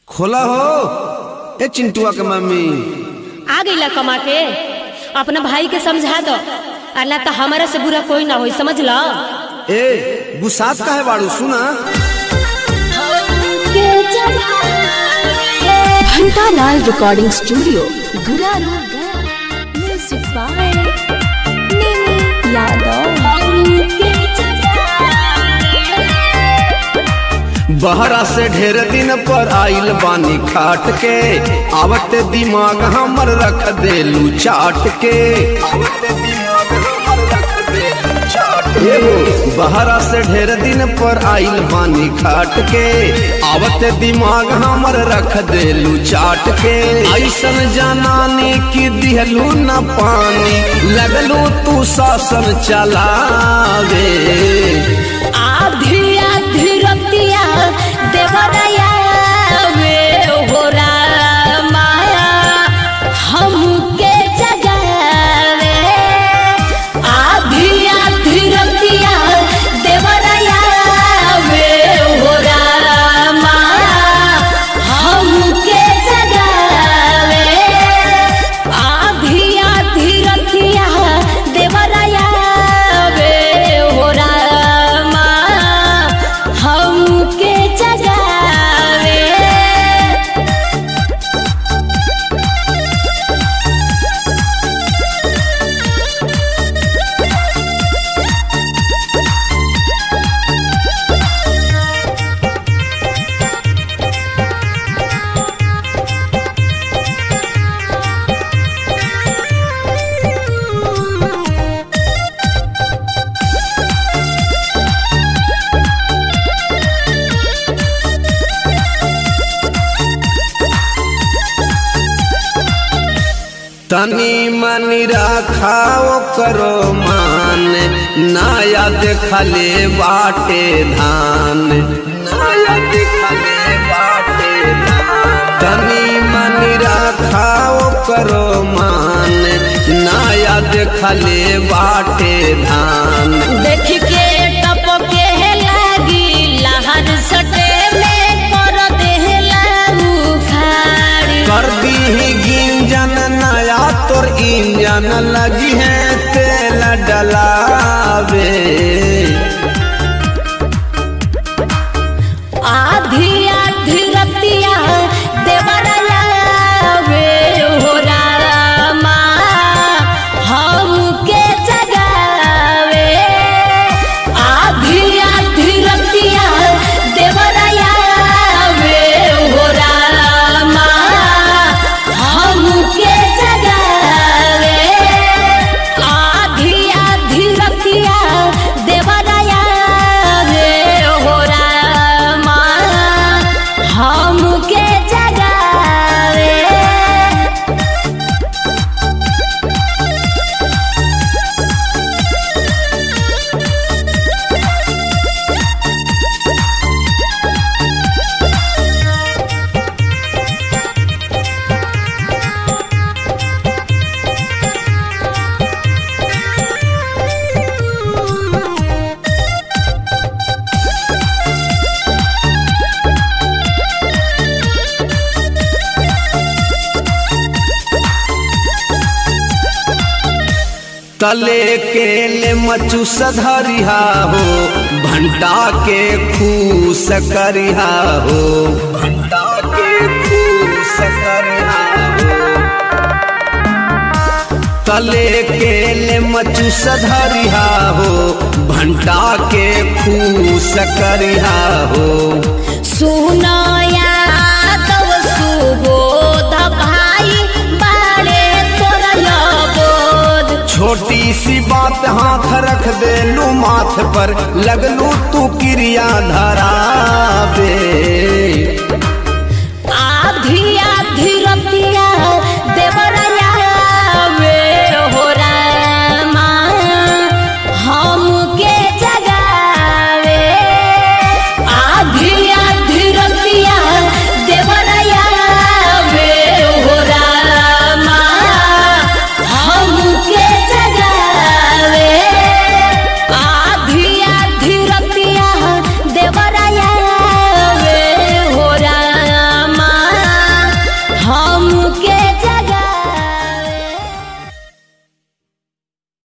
खोला हो ए चिंटुआ के मम्मी आ गईला कमा के अपना भाई के समझा दो और ना तो हमारा से बुरा कोई ना होई समझ लो ए गुसात का है बाड़ू सुना Ghantalal recording studio Guraru Gaya music by Nimi Yadav बहरा से ढेर दिन पर आइल बानी खाट के आवत दिमाग हमर रख देलू चाट के आवत दिमाग हमर रख देलू चाट के। एगो बहरा से ढेर दिन पर आइल बानी खाट के आवत दिमाग हमर रख देलू चाट के ऐसन जनानी की दिहलू न पानी लगलू तू शासन चलावे आधी आधी रतिया देवराया वे हो रामा हमके जगावे आधी आधी रतिया देवराया वे हो रामा हमके जगावे आधी आधी रतिया देवराया वे हो रामा हमके जगावे तनी मनी रखाओ करो मान नया देखले बाटे धान नया देखले बाटे धान तनी मनी रखाओ करो मान नया देखले बाटे धान देख के टपके लागी लहर सटे में कर देहला उखाड़ी कर दी गिंजन नया तोर इंजन लगी है तेल डलावे आधी आधी रतिया देवराया वे हो रामा हमके जगावे आधी आधी रतिया देवराया वे हो रामा हमके जगावे आधी आधी रतिया देवराया वे हो रामा हमके जगावे तले के ले मचू सधरिहा हो भंटा के खूस करिहा हो भंटा के खूस करिहा हो तले के ले मचू सधरिहा हो भंटा के खूस करिहा हो सुनया तब सुबोध भाई बाड़े तोरा लबोध छोटी सी बात हाथ रख देलू माथ पर लगलू तू क्रिया धरावे आधी आधी रतिया देवराया वे हो रामा हमके जगावे आधी आधी रतिया देवराया वे हो रामा हमके जगावे आधी आधी रतिया देवराया वे के जा